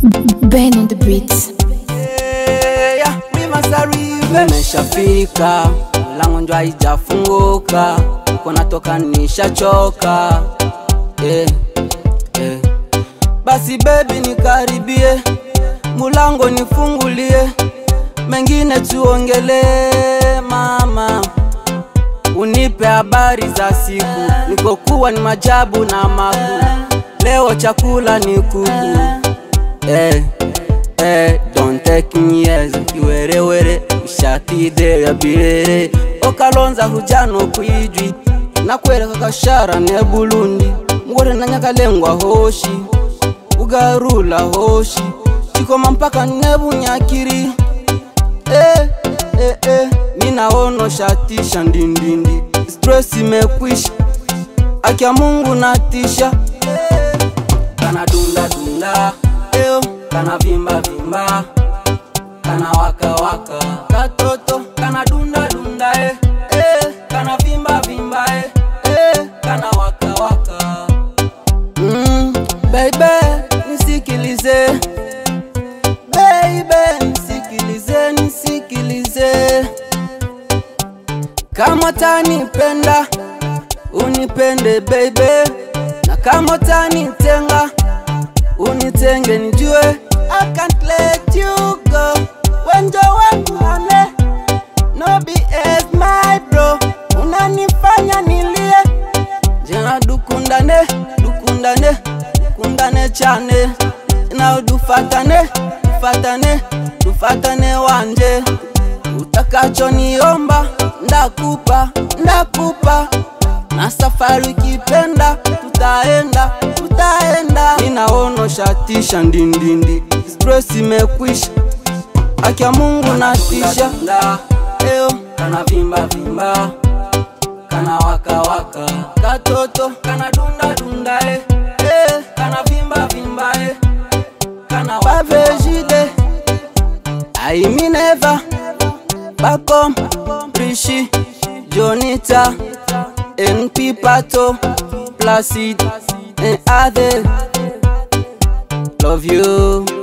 Ben on the beat. Yeah, we must arrive. Nimeshafika, mlango njo haijafunguka, uko natoka nishachoka. Yeah, yeah. Basi baby nikaribie, mulango nifungulie, mengine tuongelee mama unipe habari za siku, nikokuwa ni majabu na maku, leo chakula ni kuku eh, eh, don't take me as kiwerewere ushatide ya birere okalonza hujano kwijwi nakwereka kashara ne bulundi ngore na nyakalengwa hoshi ugarula hoshi chikoma mpaka nebunyakiri eh, eh, eh. minaono shatisha ndindindi stress imekwisha akia mungu natisha kana dunda dunda eo kana vimba vimba kana waka waka katoto kana dunda dunda eh. Eh, kana vimba vimba eh. Eh, kana waka waka mm, baby nisikilize baby nisikilize nisikilize kama tanipenda unipende baby na kama tanitenga unitenge nijue I can't let you go wenjo wangu ame no BS my bro unanifanya nilie jena dukundane dukundane dukundane chane na dufatane dufatane dufatane wanje utakachoniomba ndakupa ndakupa na safari ukipenda tutaenda tutaenda ninaono shatisha ndindindi stress imekwisha akia mungu natisha eo kana vimba vimba kana waka waka katoto kana dunda dunda eh. Eh, kana vimba vimba eh. kana wavejide aimineva bakom rishi jonita np pato placid and other love you